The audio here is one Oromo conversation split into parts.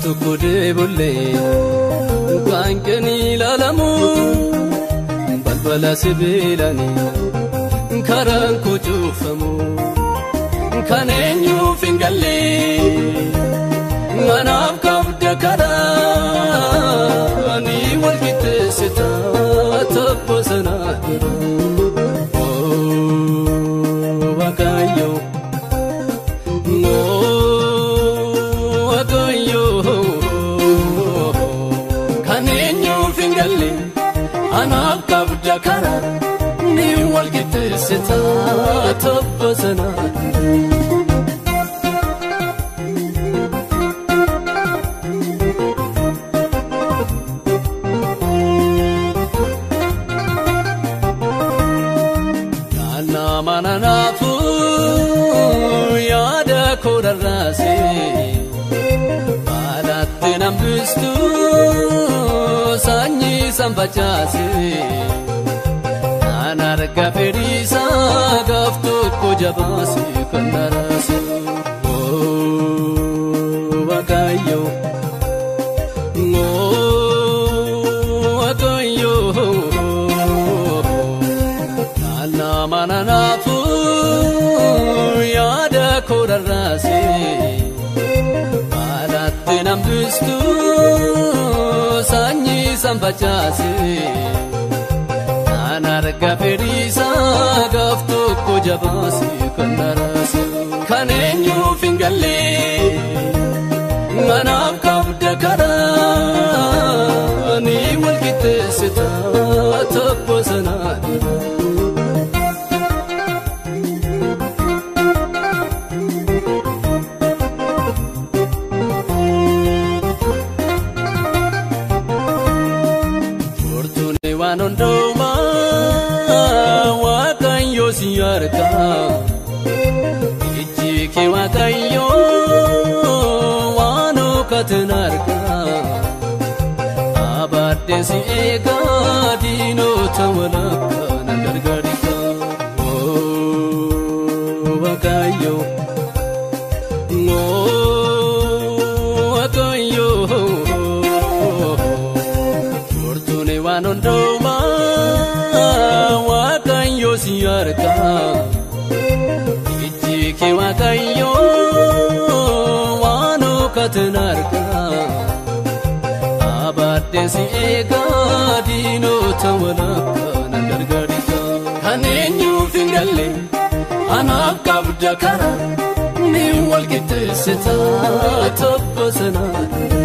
tokko deebollee kan kenni ilaalamu balbala sibiilanii karaan koo cuufamu kan eenyuuf hin galle manaaf qabda karaa ni wal qixxeessita tabba sanaa dura. Waaqayyo. Kan eenyuuf hin galle anaaf qabda karaa ni wal qixxeessita tabba sanaa. Naannaa mana naafuu yaada koo rarraasee. Baalaatti nambistu sanyii san facaase naan arga fedhiisaa gaaf tokko jabaase kan daraase. Waaqayyo Waaqayyo naannaa mana naafuu yaada koo rarraasee. Baalaatti nambistu sanyii san facaase naan arga fedhiisaa gaaf tokko jabaase kan daraase kan eenyuuf hin galle manaaf qabda karaa ni wal qixxeessita tabba sanaa dura. waan hundumaa waaqayyo si arga ijji kee waaqayyo waan hookatin arga abaddee si eega diinota walakka na gargaarika waaqayyo waaqayyo fortuune waan hundumaa waaqayyo si arga ijji kee waaqayyo waan hookatin arga abaddee si eega diinota walakka na gargaarika kan eenyuuf hin galle anaaf qabda karaa ni wal qixxeessita tabba sanaa.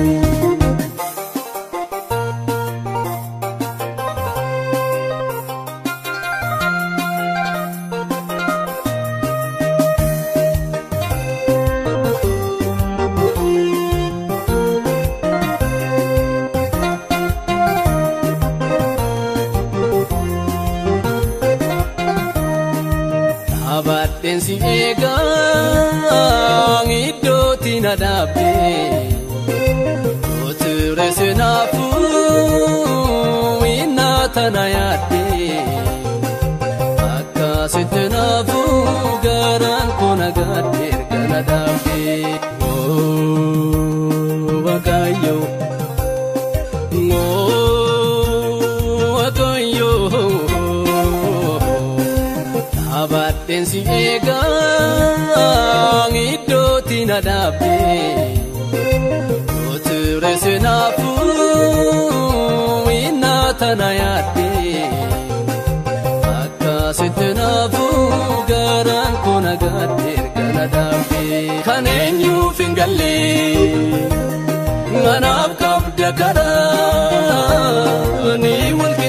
Abaddeen si eegaa iddootti na dhaabee Oture seenaafuu innaa tana yaaddee Akkasitti naafuu garaan koo nagaadde erga na dhaabee Waaqayyo Waaqayyo Abaddeen si eegaa iddootti na dhaabee Oture seenaafuu innaa tana yaaddee Akkasitti naafuu garaan koo nagaadde erga na dhaabee Kan eenyuuf hin galle manaaf qabda karaa ni wal